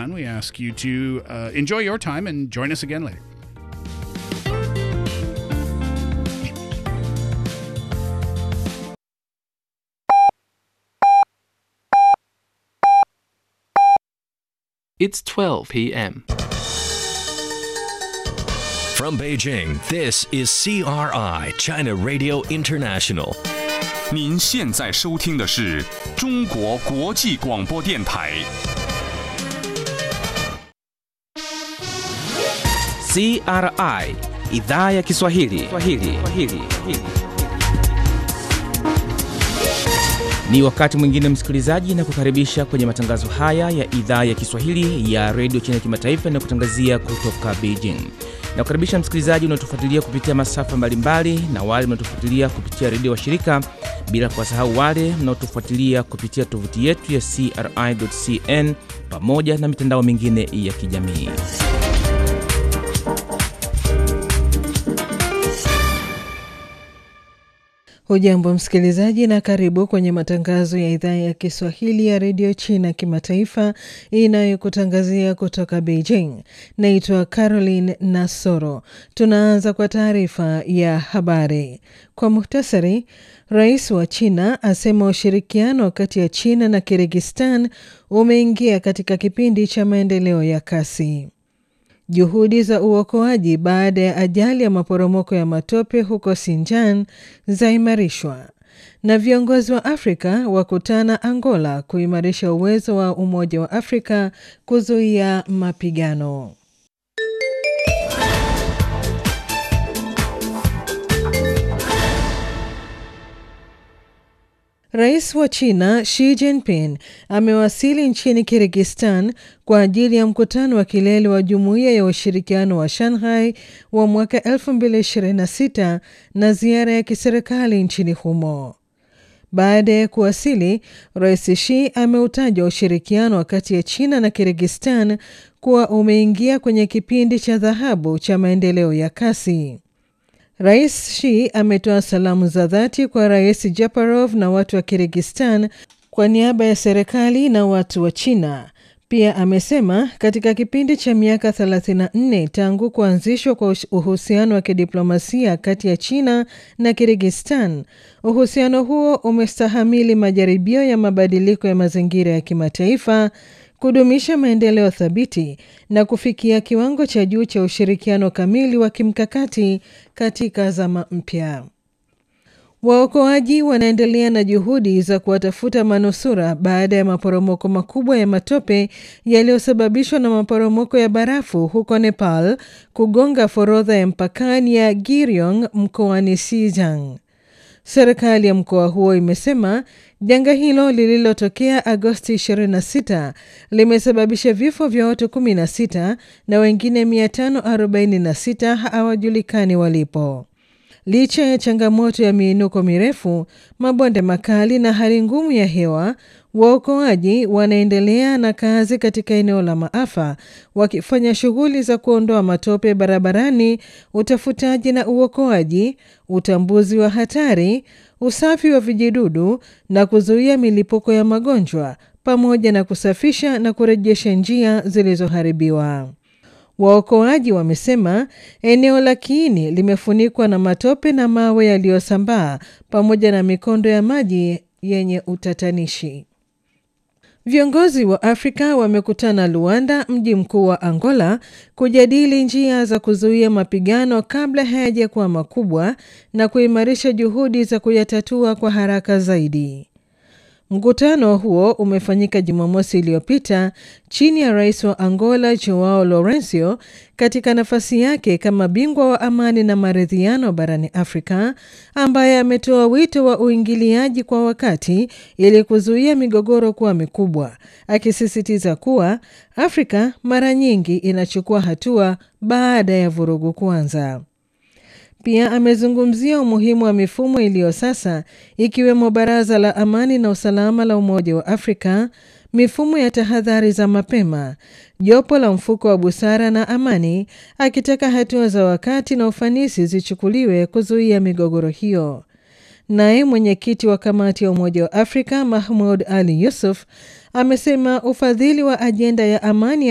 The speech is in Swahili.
and we ask you to uh, enjoy your time and join us again later. It's 12 p.m. From Beijing, this is CRI, China Radio International. 您现在收听的是中国国际广播电台。 CRI idhaa ya Kiswahili. Swahili. Swahili. Ni wakati mwingine msikilizaji, na kukaribisha kwenye matangazo haya ya idhaa ya Kiswahili ya redio China kimataifa na kutangazia kutoka Beijing. Na kukaribisha msikilizaji unaotufuatilia kupitia masafa mbalimbali na wale mnaotufuatilia kupitia redio wa shirika, bila kuwasahau wale mnaotufuatilia kupitia tovuti yetu ya CRI.cn pamoja na mitandao mingine ya kijamii. Hujambo msikilizaji, na karibu kwenye matangazo ya idhaa ya Kiswahili ya redio China kimataifa inayokutangazia kutoka Beijing. Naitwa Caroline Nasoro. Tunaanza kwa taarifa ya habari kwa muhtasari. Rais wa China asema ushirikiano kati ya China na Kirgistan umeingia katika kipindi cha maendeleo ya kasi. Juhudi za uokoaji baada ya ajali ya maporomoko ya matope huko Sinjan zaimarishwa na viongozi wa Afrika wakutana Angola kuimarisha uwezo wa Umoja wa Afrika kuzuia mapigano. Rais wa China Xi Jinping amewasili nchini Kirgistan kwa ajili ya mkutano wa kilele wa Jumuiya ya Ushirikiano wa Shanghai wa mwaka 2026 na ziara ya kiserikali nchini humo. Baada ya kuwasili, Rais Xi ameutaja ushirikiano kati ya China na Kirgistan kuwa umeingia kwenye kipindi cha dhahabu cha maendeleo ya kasi. Rais Xi ametoa salamu za dhati kwa Rais Japarov na watu wa Kirgistan kwa niaba ya serikali na watu wa China. Pia amesema katika kipindi cha miaka 34 tangu kuanzishwa kwa uhusiano wa kidiplomasia kati ya China na Kirgistan, uhusiano huo umestahamili majaribio ya mabadiliko ya mazingira ya kimataifa kudumisha maendeleo thabiti na kufikia kiwango cha juu cha ushirikiano kamili wa kimkakati katika zama mpya. Waokoaji wanaendelea na juhudi za kuwatafuta manusura baada ya maporomoko makubwa ya matope yaliyosababishwa na maporomoko ya barafu huko Nepal kugonga forodha ya mpakani ya Giryong mkoani Xizang. Serikali ya mkoa huo imesema janga hilo lililotokea Agosti 26 limesababisha vifo vya watu 16 na wengine 546 hawajulikani walipo. Licha ya changamoto ya miinuko mirefu, mabonde makali na hali ngumu ya hewa, waokoaji wanaendelea na kazi katika eneo la maafa, wakifanya shughuli za kuondoa matope barabarani, utafutaji na uokoaji, utambuzi wa hatari, usafi wa vijidudu na kuzuia milipuko ya magonjwa, pamoja na kusafisha na kurejesha njia zilizoharibiwa. Waokoaji wamesema eneo la kiini limefunikwa na matope na mawe yaliyosambaa pamoja na mikondo ya maji yenye utatanishi. Viongozi wa Afrika wamekutana Luanda, mji mkuu wa Angola, kujadili njia za kuzuia mapigano kabla hayajakuwa makubwa na kuimarisha juhudi za kuyatatua kwa haraka zaidi. Mkutano huo umefanyika Jumamosi iliyopita chini ya rais wa Angola Joao Lourenco katika nafasi yake kama bingwa wa amani na maridhiano barani Afrika, ambaye ametoa wito wa uingiliaji kwa wakati ili kuzuia migogoro kuwa mikubwa, akisisitiza kuwa Afrika mara nyingi inachukua hatua baada ya vurugu kuanza. Pia amezungumzia umuhimu wa mifumo iliyo sasa ikiwemo Baraza la Amani na Usalama la Umoja wa Afrika, mifumo ya tahadhari za mapema, jopo la mfuko wa busara na amani, akitaka hatua za wakati na ufanisi zichukuliwe kuzuia migogoro hiyo. Naye mwenyekiti wa kamati ya Umoja wa Afrika Mahmud Ali Yusuf amesema ufadhili wa ajenda ya amani